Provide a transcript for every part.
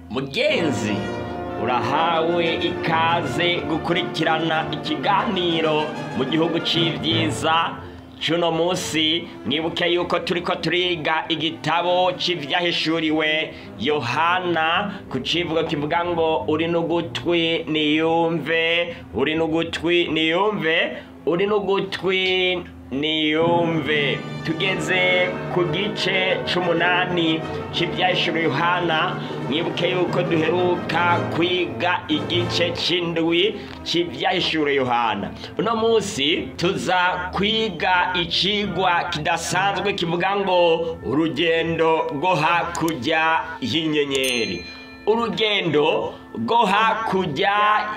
mugenzi urahawe ikaze gukurikirana ikiganiro mu gihugu c'ivyiza cuno musi mwibuke yuko turiko turiga igitabo c'ivyahishuriwe yohana ku civugo kivuga ngo uri n'ugutwi niyumve uri n'ugutwi niyumve uri n'ugutwi niyumve tugeze ku gice c'umunani c'ivyahishuriwe yohana mwibuke yuko duheruka kwiga igice c'indwi c'ivyahishuriwe yohana uno musi tuza kwiga icigwa kidasanzwe kivuga ngo urugendo rwo hakurya y'inyenyeri urugendo rwo hakurya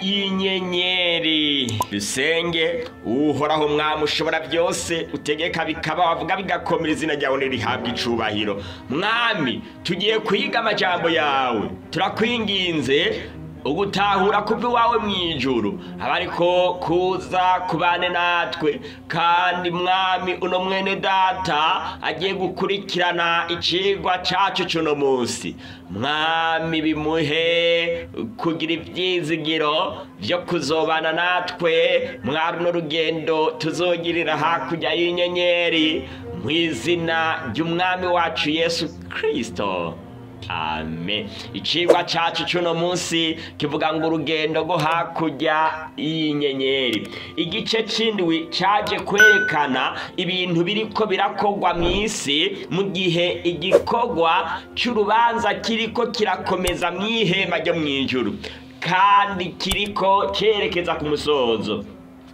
y'inyenyeri dusenge uhoraho mwami ushobora byose utegeka bikaba wavuga bigakomera izina ryawe ntirihabwe icubahiro mwami tugiye kwiga amajambo yawe turakwinginze ugutahura kuva iwawe mu ijuru aba ariko kuza kubane natwe kandi mwami uno mwene data agiye gukurikirana icigwa cacu cuno munsi mwami bimuhe kugira ivyizigiro vyo kuzobana natwe mwari uno rugendo tuzogirira hakurya y'inyenyeri mu izina ry'umwami wacu yesu kristo amen icigwa cacu cuno munsi kivuga ngo urugendo rwo hakurya y'inyenyeri igice c'indwi caje kwerekana ibintu biriko birakogwa mw'isi mu gihe igikorwa c'urubanza kiriko kirakomeza mw'ihema ryo mw'ijuru kandi kiriko cerekeza ku musozo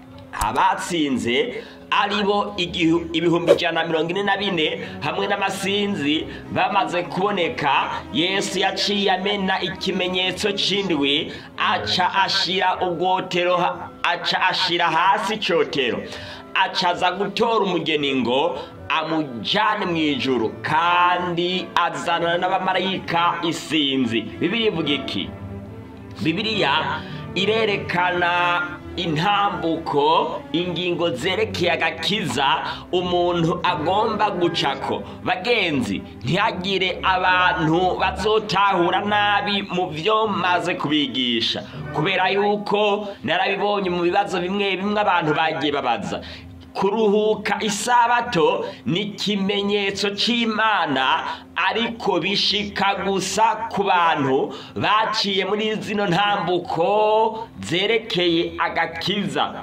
abatsinze aribo ibihumbi ijana na mirongo ine na bine hamwe n'amasinzi bamaze kuboneka yesu yaciye amena ikimenyetso c'indwi aca ashira ubwotero aca ashira hasi icotero aca aza gutora umugeni ngo amujane mu ijuru kandi azanana n'abamarayika isinzi bibiri ivuga iki bibiriya irerekana intambuko ingingo zerekeye agakiza umuntu agomba gucako bagenzi ntihagire abantu bazotahura nabi mu byo maze kubigisha kubera yuko narabibonye mu bibazo bimwe bimwe abantu bagiye babaza kuruhuka isabato ni ikimenyetso cy'imana ariko bishika gusa ku bantu baciye muri zino ntambuko zerekeye agakiza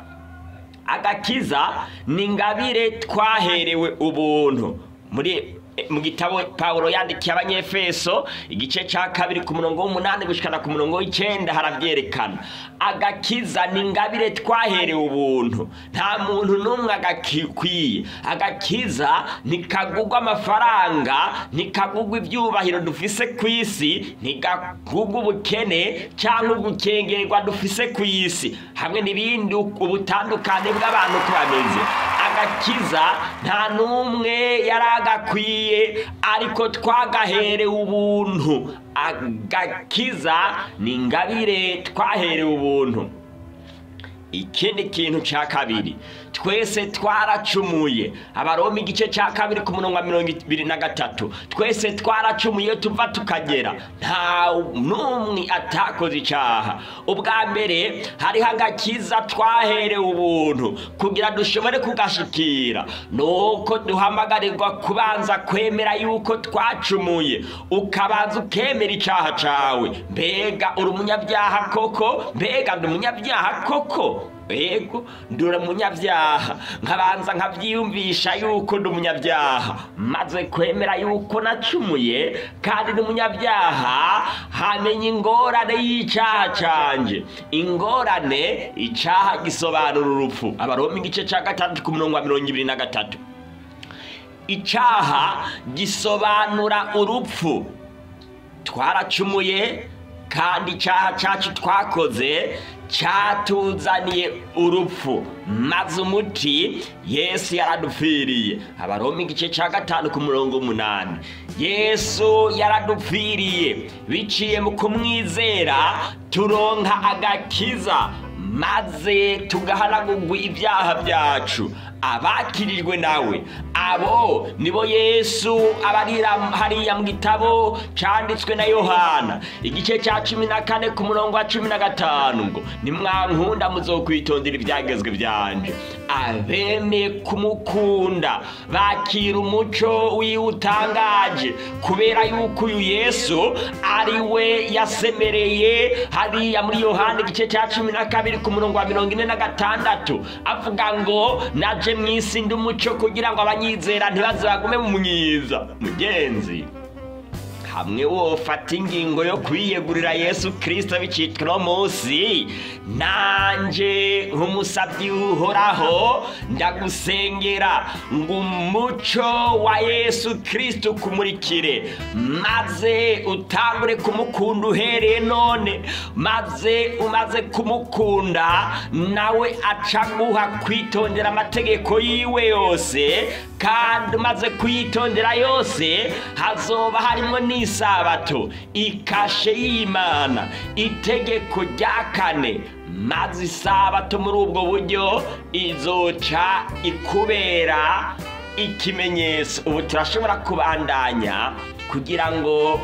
agakiza ni ingabire twaherewe ubuntu muri mu gitabo Pawulo yandikiye abanyefeso igice cya kabiri ku murongo w'umunani gushikana ku murongo w'icenda haravyerekana agakiza ni ingabire twaherewe ubuntu nta muntu n'umwe agakikwiye agakiza ntikagugwa amafaranga ntikagugwa ibyubahiro dufise ku isi ntikagugwa ubukene cyangwa ugukengerwa dufise ku isi hamwe n'ibindi ubutandukane bw'abantu uko bameze agakiza nta n'umwe yari agakwiye ariko twagaherewe ubuntu agakiza ni ingabire twaherewe ubuntu ikindi kintu cya kabiri twese twaracumuye abaroma igice cya kabiri ku murongo wa mirongo ibiri na gatatu twese twaracumuye tuva tukagera nta n'umwe atakoze icyaha ubwa mbere hariho agakiza twaherewe ubuntu kugira dushobore kugashikira nuko duhamagarirwa kubanza kwemera yuko twacumuye ukabanza ukemera icyaha cyawe mbega uri umunyabyaha koko mbega ndi umunyabyaha koko ego ndura umunyabyaha nkabanza nkabyiyumvisha yuko ndi umunyabyaha maze kwemera yuko nacumuye kandi ndi umunyabyaha hamenya ingorane y'icyaha canje ingorane icyaha gisobanura urupfu abaroma igice cya gatandatu ku murongo wa mirongo ibiri na gatatu icyaha gisobanura urupfu twaracumuye kandi icyaha cyacu twakoze cyatuzaniye urupfu maze umuti yesu yaradupfiriye abaroma igice cya gatanu ku murongo umunani yesu yaradupfiriye biciye mu kumwizera turonka agakiza maze tugahanagurwa ibyaha byacu abakirijwe nawe abo nibo yesu abarira hariya mu gitabo cyanditswe na yohana igice cya cumi na kane ku murongo wa cumi na gatanu ngo nimwankunda muzokwitondera ibyagezwe byanje abemeye kumukunda bakira umuco wiwe utangaje kubera yuko uyu yesu ari we yasemereye hariya muri yohana igice cya cumi na kabiri ku murongo wa mirongo ine na gatandatu avuga ngo naje mu isi ndi umuco kugira ngo abanyizera ntibaze bagume mu myiza mugenzi hamwe wofata ingingo yo kwiyegurira yesu kirisito bicitwa uno munsi nanjye nk'umusabyi uhoraho ndagusengera ngo umuco wa yesu kirisito ukumurikire maze utangure kumukunda uhereye none maze umaze kumukunda nawe acaguha kwitondera amategeko yiwe yose kandi umaze kuyitondera yose hazoba harimo n'isabato ikashe y'imana itegeko rya kane maze isabato muri ubwo buryo izoca ikubera ikimenyetso ubu turashobora kubandanya kugira ngo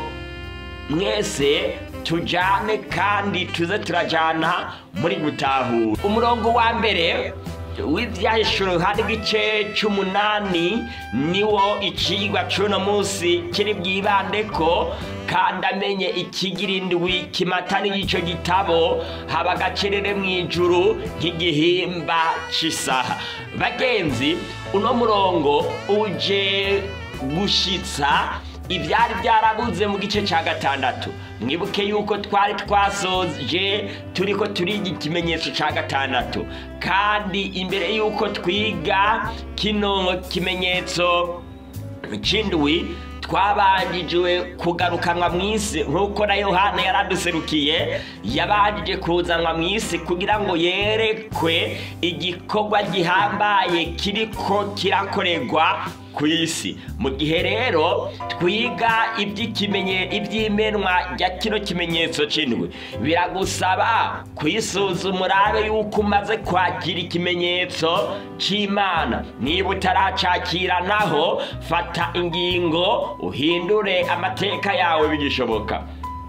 mwese tujyane kandi tuze turajyana muri gutahura umurongo wa mbere w'ibyahishuro hari igice cy'umunani niwo ikigwa cy'uno munsi kiri bwibande ko kandi amenye ikigirindwi kimata n'icyo gitabo haba agacerere mu ijuru nk'igihimba cy'isaha bagenzi uno murongo uje gushyitsa ibyari byarabuze mu gice cya gatandatu mwibuke yuko twari twasoje turi ko turiga ikimenyetso cya gatandatu kandi imbere y'uko twiga kino kimenyetso cy'indwi twabanjijwe kugarukanwa mu isi nk'uko na yohana yaraduserukiye yabanjije kuzanwa mu isi kugira ngo yerekwe igikorwa gihambaye kiriko kirakorerwa ku isi mu gihe rero twiga iby'ikimenye iby'imenwa rya kino kimenyetso cy'indwi biragusaba kwisuzuma urabe yuko umaze kwakira ikimenyetso cy'imana niba utaracakira naho fata ingingo uhindure amateka yawe bigishoboka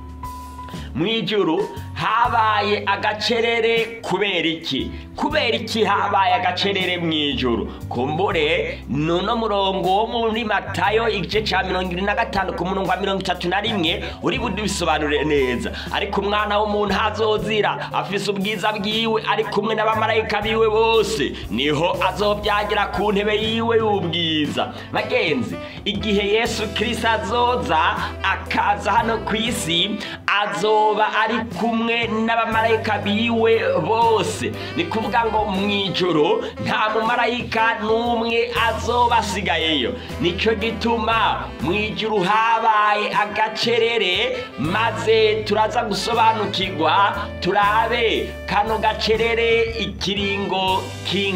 mu ijuru habaye agacerere kubera iki kubera iki habaye agacerere mu ijuru kumbure ni uno murongo wo muri matayo igice cya mirongo irindwi na gatanu ku murongo wa mirongo itatu na rimwe uri budubisobanure neza ariko umwana w'umuntu hazozira afise ubwiza bwiwe ari kumwe n'abamarayika biwe bose niho azobyagira ku ntebe yiwe y'ubwiza bagenzi igihe yesu kirisito azoza akaza hano ku isi azoba ari kumwe n'abamarayika biwe bose ni kuvuga ngo mu ijoro nta mumarayika n'umwe azoba asigayeyo nicyo gituma mu ijoro habaye agacerere maze turaza gusobanukirwa turabe kano gacerere ikiringo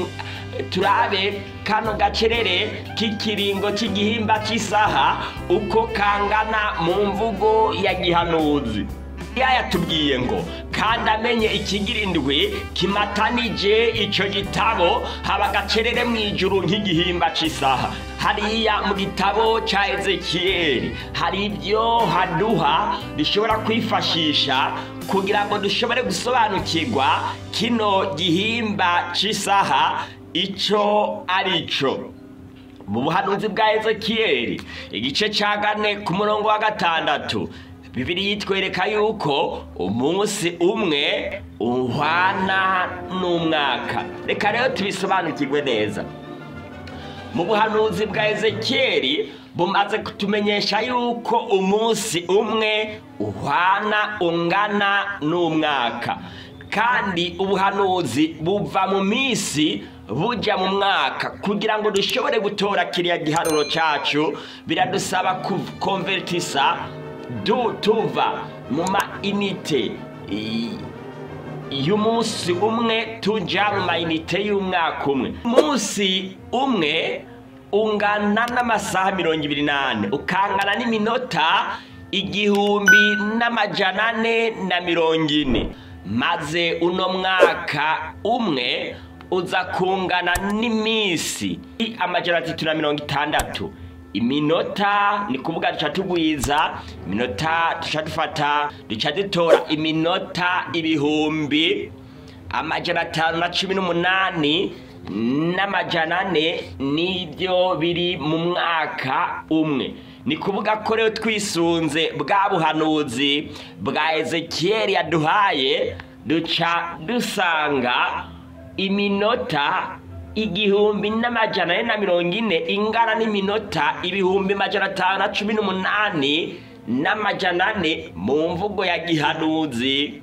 turabe kano gacerere k'ikiringo cy'igihimba cy'isaha uko kangana mu mvugo ya gihanuzi yatubwiye ngo kandi amenye ikigirindwi kimatanije icyo gitabo haba agacerere mu ijuru nk'igihimba cy'isaha hariya mu gitabo cya ezekiyeri hari ibyo haduha bishobora kwifashisha kugira ngo dushobore gusobanukirwa kino gihimba cy'isaha icyo ari cyo mu buhanuzi bwa ezekiyeri igice cya kane ku murongo wa gatandatu bibiri yitwereka yuko umunsi umwe uhwana n'umwaka reka rero tubisobanukirwe neza mu buhanuzi bwa ezekiyeri bumaze kutumenyesha yuko umunsi umwe uhwana ungana n'umwaka kandi ubuhanuzi buva mu minsi bujya mu mwaka kugira ngo dushobore gutora kiriya giharuro cyacu biradusaba konvertisa tuva mu ma inite y'umunsi umwe tujya mu ma inite y'umwaka umwe umunsi umwe ungana n'amasaha mirongo ibiri n'ane ukangana n'iminota igihumbi n'amajana ane na mirongo ine maze uno mwaka umwe uza kungana n'iminsi amajana atatu na mirongo itandatu iminota ni kuvuga duca tugwiza iminota duca dufata duca dutora iminota ibihumbi amajana atanu na cumi n'umunani n'amajana ane nibyo biri mu mwaka umwe ni kuvuga ko rero twisunze bwa buhanuzi bwa ezekiyeli yaduhaye duca dusanga iminota igihumbi n'amajana ane na mirongo ine ingana n'iminota ibihumbi majana atanu na cumi n'umunani n'amajana ane mu mvugo ya gihanuzi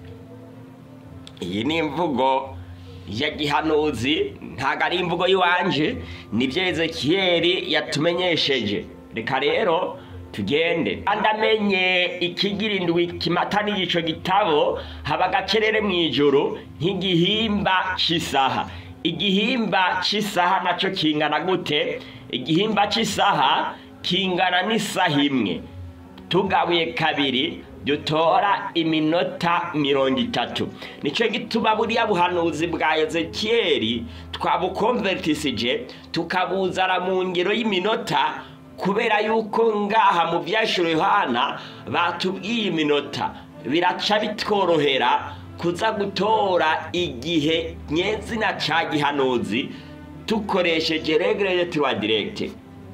iyi ni imvugo ya gihanuzi ntabwo ari imvugo y'iwanje nibyo ezekiyeli yatumenyesheje reka rero tugende kandi amenye ikigira indwi kimata n'igico gitabo haba agacerere mu ijoro nk'igihimba cy'isaha igihimba cy'isaha nacyo kingana gute igihimba cy'isaha kingana n'isaha imwe tugabuye kabiri dutora iminota mirongo itatu nicyo gituma buriya buhanuzi bwa ezekiyeli twabukonvertisije tukabuzana mu ngero y'iminota kubera yuko ngaha mu byashiro yohana batubwiye iminota biraca bitworohera kuza gutora igihe nyezina ca gihanuzi tukoresheje regire de tuwa diregite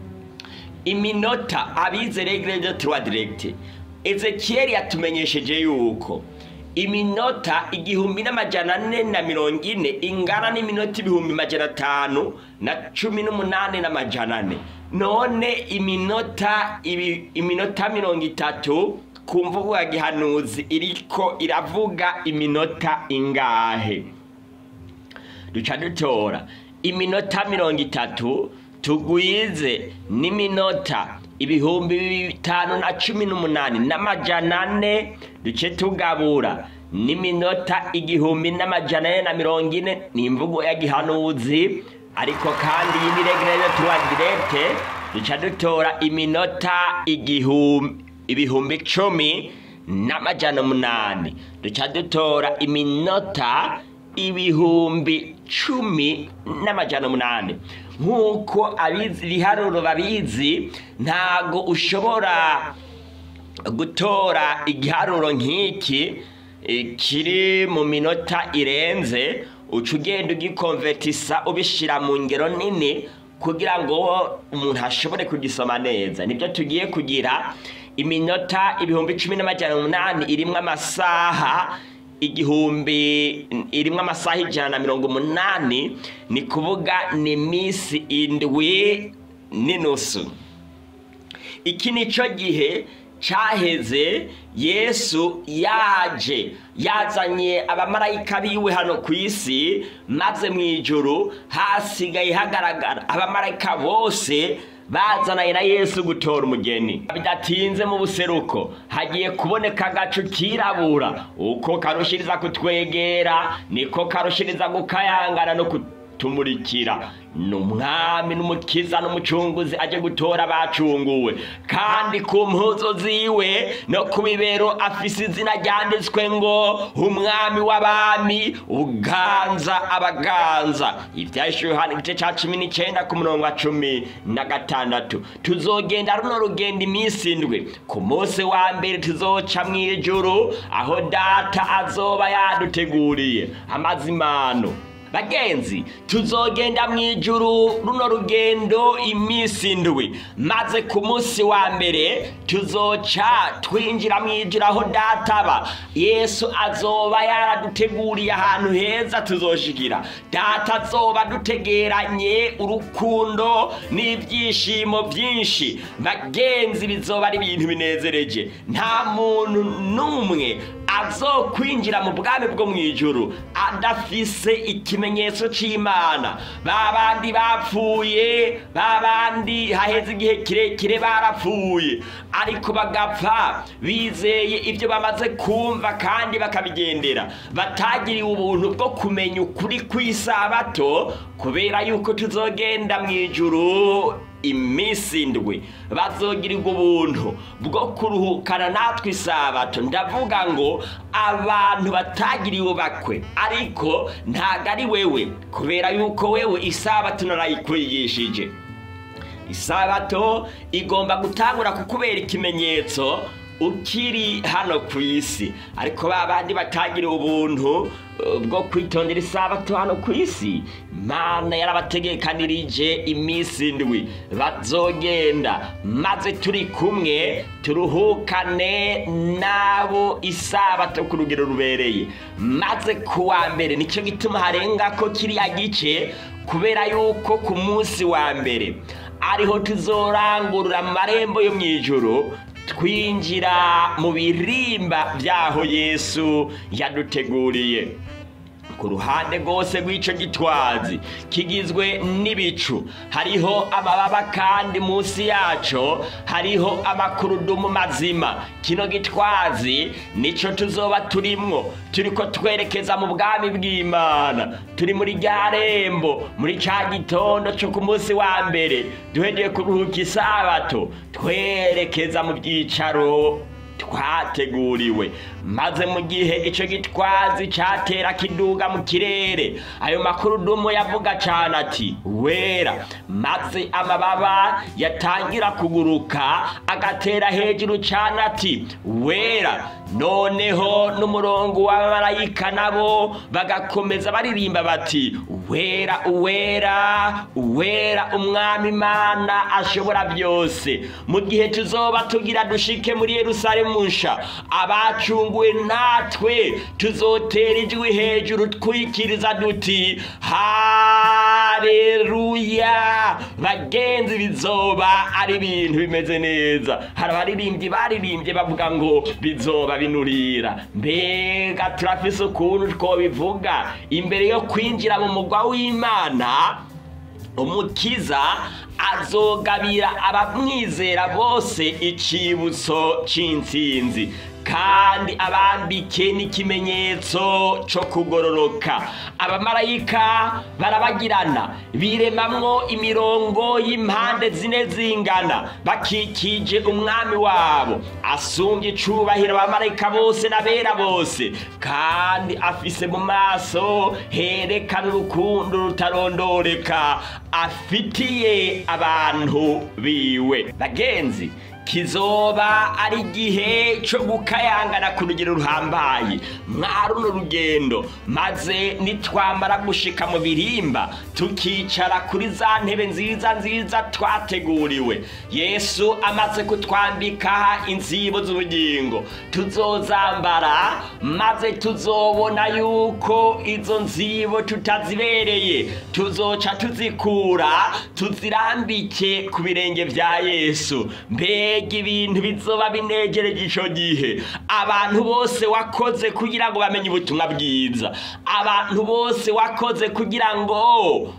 iminota abize regire de tuwa diregite ezekiyeli yatumenyesheje yuko iminota igihumbi n'amajana ane na mirongo ine ingana n'iminota ibihumbi majana atanu na cumi n'umunani n'amajana ane none iminota ibi, iminota mirongo itatu ku mvugo ya gihanuzi iriko iravuga iminota ingahe duca dutora iminota mirongo itatu tugwize n'iminota ibihumbi bitanu na cumi n'umunani n'amajana ane duce tugabura n'iminota igihumbi n'amajana ane na mirongo ine ni imvugo ya gihanuzi ariko kandi iyi ni regire tuwa direte duca dutora iminota igihumbi ibihumbi icumi n'amajana umunani duca dutora iminota ibihumbi cumi n'amajana umunani nk'uko abizi ibiharuro babizi ntago ushobora gutora igiharuro nk'iki eh, kiri mu minota irenze uca ugenda ugikonvetisa ubishyira mu ngero nini kugira ngo umuntu ashobore kugisoma neza nibyo tugiye kugira iminota ibihumbi cumi n'amajana umunani irimo amasaha igihumbi irimo amasaha ijana na mirongo umunani ni kuvuga ni minsi indwi n'inusu iki ni cyo gihe cyaheze yesu yaje yazanye abamarayika biwe hano ku isi maze mu ijoro hasigaye hagaragara abamarayika bose bazananye na yesu gutora umugeni bidatinze mu buseruko hagiye kuboneka agacu kirabura uko karushiriza kutwegera niko karushiriza gukayangana no kutumurikira ni umwami n'umukiza n'umucunguzi aje gutora abacunguwe kandi ku mpuzo ziwe no ku bibero afise izina ryanditswe ngo umwami w'abami uganza abaganza ibyahise yohana igice cya cumi n'icyenda ku murongo wa cumi na gatandatu tuzogenda runo rugendo iminsi indwi ku munsi wa mbere tuzoca mu ijuru aho data azoba yaduteguriye amazimano bagenzi tuzogenda mu ijuru runo rugendo iminsi indwi maze ku munsi wa mbere tuzoca twinjira mu ijuru aho databa yesu azoba yaraduteguriye ahantu heza tuzoshikira data azoba dutegeranye urukundo n'ibyishimo byinshi bagenzi bizoba ari ibintu binezereje nta muntu n'umwe azokwinjira mu bwami bwo mu ijuru adafise ikimenyetso cy'imana ba bandi bapfuye ba bandi haheze igihe kirekire barapfuye ariko bagapfa bizeye ibyo bamaze kumva kandi bakabigendera batagiriwe ubuntu bwo kumenya ukuri kw'isabato kubera yuko tuzogenda mu ijuru iminsi indwi bazogirirwa ubuntu bwo kuruhukana natwe isabato ndavuga ngo abantu batagiriwe bakwe ariko ntabwo ari wewe kubera yuko wewe isabato narayikwigishije isabato igomba gutangura kukubera ikimenyetso ukiri hano ku isi ariko ba bandi batagiriwe ubuntu uh, bwo kwitondera isabato hano ku isi mana yarabategekanirije iminsi indwi bazogenda maze turi kumwe turuhukane nabo isabato ku rugero rubereye maze ku wa mbere nicyo gituma harenga ko kiriya gice kubera yuko ku munsi wa mbere ariho tuzorangurura amarembo yo mu ijoro twinjira mu birimba by'aho yesu yaduteguriye ku ruhande rwose rw'icyo gitwazi kigizwe n'ibicu hariho amababa kandi munsi yacyo hariho amakurudumu mazima kino gitwazi nicyo tuzoba turimwo turi ko twerekeza mu bwami bw'imana turi muri rya rembo muri cya gitondo cyo ku munsi wa mbere duhegeye kuruhuka isabato twerekeza mu byicaro twateguriwe maze mu gihe icyo gitwazi cyatera kiduga mu kirere ayo makurudumu yavuga cyane ati wera maze amababa yatangira kuguruka agatera hejuru cyane ati wera noneho n'umurongo w'abamarayika nabo bagakomeza baririmba bati wera uwera uwera umwami imana ashobora byose mu gihe tuzoba tugira dushike muri yerusalemu nsha abacunguwe natwe tuzotera ijwi hejuru twikiriza duti hareruya bagenzi bizoba ari ibintu bimeze neza hari abaririmbyi baririmbye bavuga ngo bizoba binurira mbega turafise ukuntu twobivuga imbere yo kwinjira mu mugwa w'imana umukiza azogabira abamwizera bose icibutso c'intsinzi kandi abambike n'ikimenyetso cyo kugororoka abamarayika barabagirana biremamwo imirongo y'impande zine zingana bakikije umwami wabo asumbye icubahiro abamarayika bose n'abera bose kandi afise mu maso herekana urukundo rutarondoreka afitiye abantu biwe bagenzi kizoba ari igihe cyo gukayangana ku rugero ruhambaye mwaruno rugendo maze nitwamara gushika mu birimba tukicara kuri za ntebe nziza nziza twateguriwe yesu amaze kutwambika inzibo z'ubugingo tuzozambara maze tuzobona yuko izo nzibo tutazibereye tuzoca tuzikura tuzirambike ku birenge bya yesu mbega ibintu bizoba binegereje icyo gihe abantu bose wakoze kugira ngo bamenye ubutumwa bwiza abantu bose wakoze kugira ngo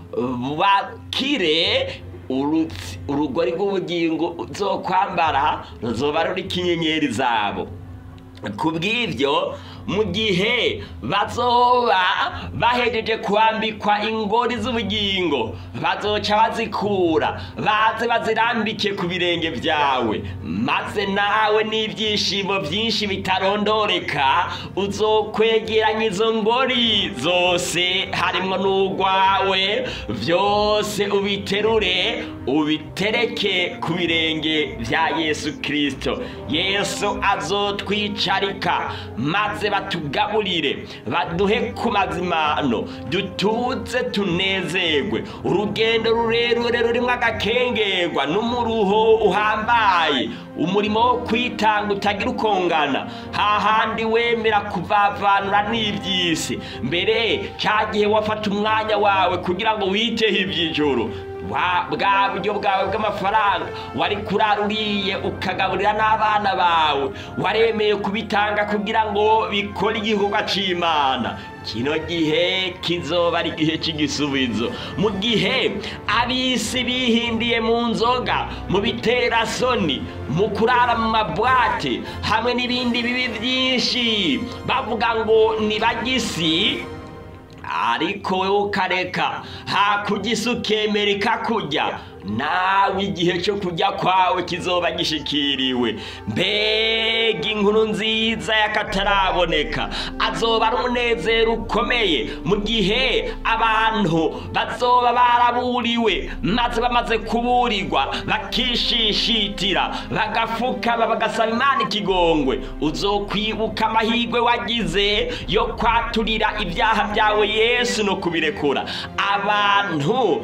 bakire urugori rw'ubugingo zo kwambara ruzoba ruriko inyenyeri zabo ku bw'ibyo mu gihe bazoba bahejeje kwambikwa ingori z'ubugingo bazoca bazikura baze bazirambike ku birenge byawe maze nawe n'ibyishimo byinshi bitarondoreka uzokwegeranya izo ngori zose harimo n'urwawe byose ubiterure ubitereke ku birenge bya yesu kirisito yesu azotwicarika maze batugaburire baduhe ku mazimano dutuze tunezerwe urugendo rurerure rurimo agakengerwa n'umuruho uhambaye umurimo wo kwitanga utagira ukongana hahandi wemera kuvavanura n'iby'isi mbere cya gihe wafata umwanya wawe kugira ngo witeho iby'ijoro bwa buryo bwawe bw'amafaranga wari kurara uriye ukagaburira n'abana bawe waremeye kubitanga kugira ngo bikore igikorwa cy'imana kino gihe kizoba ari igihe cy'igisubizo mu gihe abisi bihindiye mu nzoga mu biterasoni mu kurara mu mabwate hamwe n'ibindi bibi byinshi bavuga ngo ni bagisi ariko wowe ukareka hakurya isi ukemera ikakujya nawe igihe cyo kujya kwawe kizoba gishikiriwe mbega inkuru nziza y'akataraboneka azoba ari umunezero ukomeye mu gihe abantu bazoba baraburiwe maze bamaze kuburirwa bakishishitira bagafukama bagasaba imana ikigongwe uzokwibuka amahirwe wagize yo kwaturira ibyaha byawe yesu no kubirekura abantu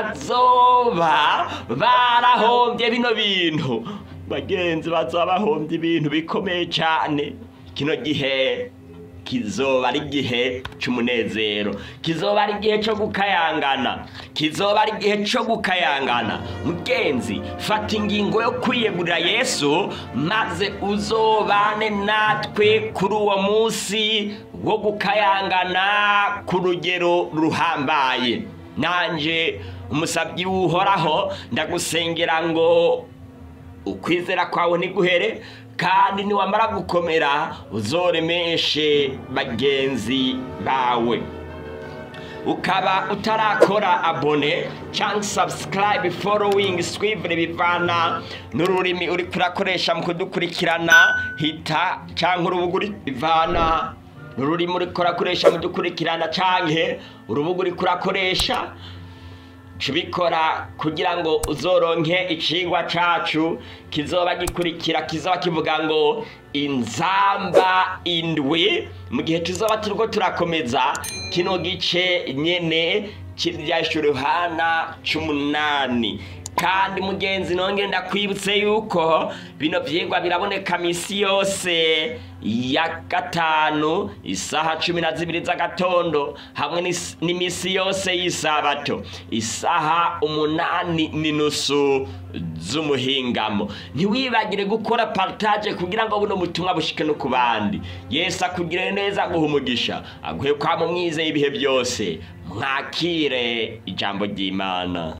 bazoba barahombye bino bintu bagenzi bazoba bahombye ibintu bikomeye cyane kino gihe kizoba ari igihe cy'umunezero kizoba ari igihe cyo gukayangana kizoba ari igihe cyo gukayangana mugenzi fata ingingo yo kwiyegurira yesu maze uzobane natwe kuri uwo munsi wo gukayangana ku rugero ruhambaye nanjye umusabyi w'uhoraho ndagusengera ngo ukwizera kwawe ntiguhere kandi niwamara gukomera uzoremeshe bagenzi bawe ukaba utarakora abone cyangwa subscribe following swivure bivana n'ururimi uri kurakoresha mu kudukurikirana hita cyangwa urubuga uri bivana n'ururimi uri kurakoresha mu dukurikirana cyangwa urubuga uri kurakoresha bikora kugira ngo uzoronke icigwa cacu kizoba gikurikira kizoba kivuga ngo inzamba indwi mu gihe tuzoba turiko turakomeza kino gice nyene kiryasha uruhana c'umunani kandi mugenzi nongere ndakwibutse yuko bino vyigwa biraboneka misi yose ya gatanu isaha cumi na zibiri z'agatondo hamwe n'is- n'imisi yose y'isabato isaha umunani n'inusu z'umuhingamo ntiwibagire gukora partage kugira ngo buno butumwa bushike no ku bandi yesu akugire neza aguha umugisha aguhe kwama umwizeye ibihe byose mwakire ijambo ry'imana